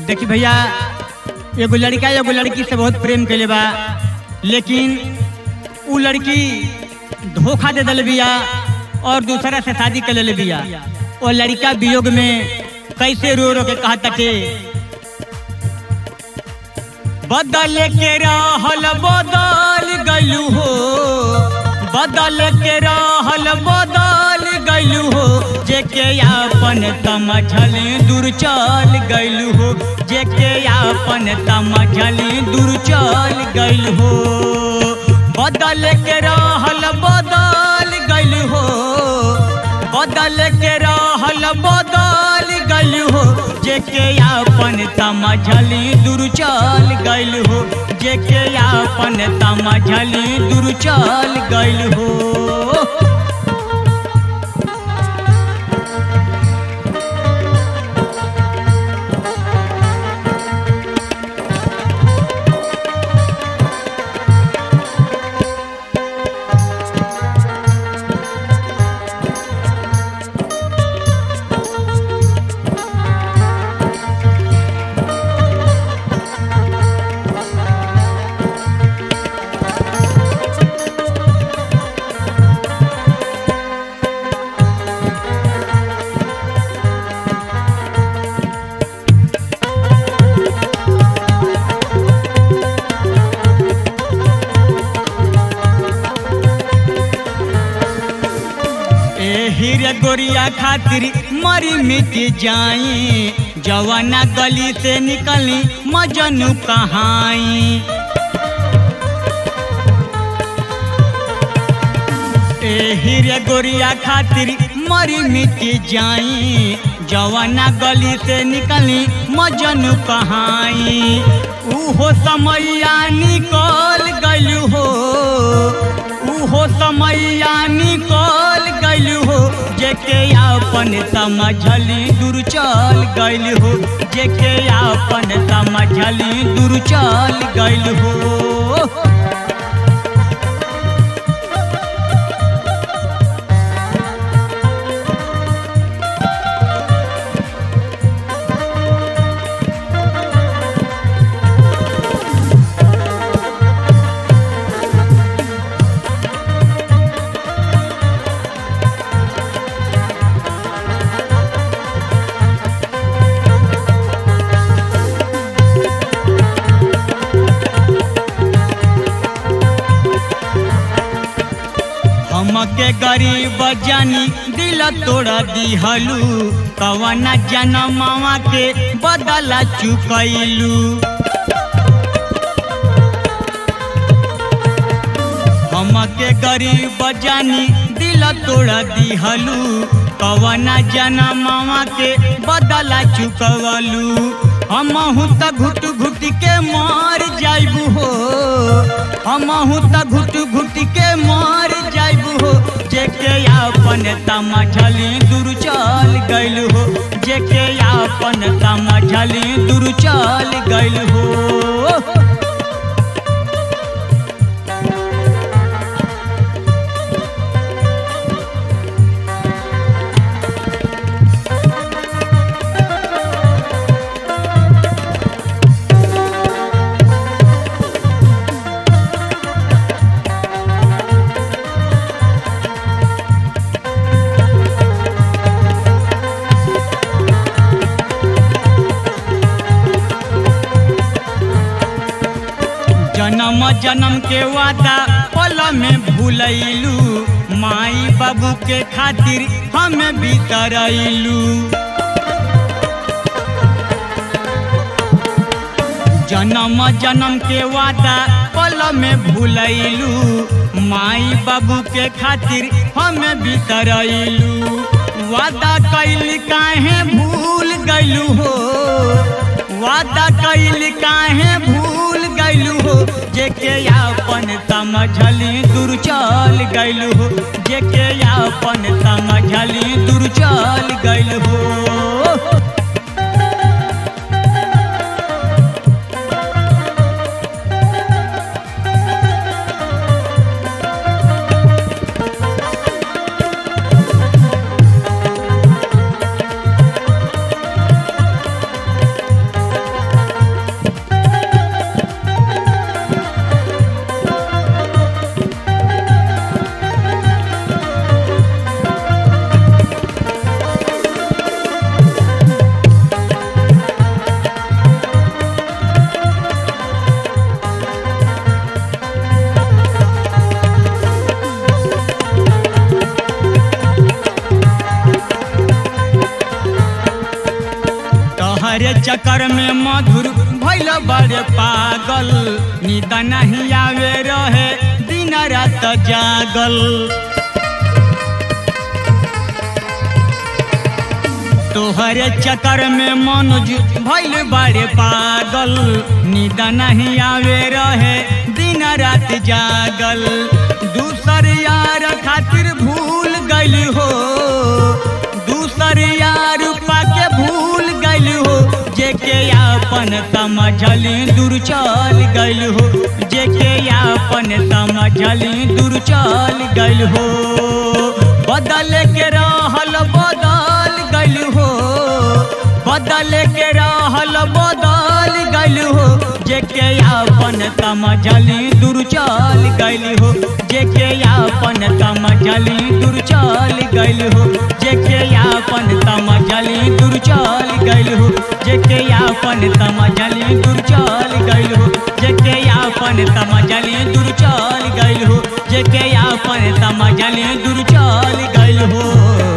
देखी भैया एगो लड़का एगो लड़की से बहुत प्रेम कैले बा लेकिन उ लड़की धोखा दे दिल बिया और दूसरा से शादी कर ले बिया और लड़का वियोग में कैसे रो रो के कहा तटे बदल के रहल बदल गलू हो बदल के रहल बदल गलू हो जेके अपन समझल दूर चल गलू हो जेके अपन समझल दूर चल गल हो बदल के रहल बदल गल हो बदल के रहल बदल गल हो जेके अपन समझली दूर चल गल हो जेके अपन समझली दूर चल गल हो हीरे गोरिया खातिर मरी मिट जाई जवाना गली से निकली मजनू कहाई ए हीरे गोरिया खातिर मरी मिट जाई जवाना गली से निकली मजनू कहाई उहो समैया निकल गल हो उहो समैया निकल गल हो जेके अपन समझली दूर चल गल हो जेके अपन समझली दूर चल गल हो हमके गरीब जानी दिल तोड़ा दिहलू कवना जनमावा के बदला चुकैलू हमके गरीब जानी दिल तोड़ा दिहलू कवना जनमावा के बदला चुकवलू हमहू त घुट घुट के मार जाइबू हो हमहू त घुट घुट के मार जाइबू हो जेके अपन समझली दूर चल गइल हो जेके अपन समझली दूर चल गइल हो जन्म जन्म के वादा पल में भूलैलू माई बाबू के खातिर हम बितरैलू जन्म जन्म के वादा पल में भूलैलू माई बाबू के खातिर हम बितरैलू वादा कैल काहे भूल गैलू हो वादा कैल काहे भूल गैलू हो जेके अपन समझली दूर चल गैलू हो जेके अपन समझली दूर चल गैलू हो चक्कर में मधुर भैल बड़े पागल नींद नहीं आवे रहे दिन रात जागल तोहरे चक्कर में मनोज भैल बड़े पागल नींद नहीं आवे रहे दिन रात जागल दूसर यार खातिर भूल गइल हो दूसर यार पाके भूल गइल हो जेके अपन समझली दूर चल गइल हो जेके अपन समझली दूर चल गइल हो बदल के रहल बदल गइल हो बदल के रहल बदल गइल हो जेके अपन समझली दूर चल गइल हो जेके अपन समझली दूर चल गइल हो जेके अपन समझली दूर चल गइल हो जेके अपन समझली दूर चल गइल हो जेके अपन समझली दूर चल गइल हो जेके अपन समझली दूर चल गइल हो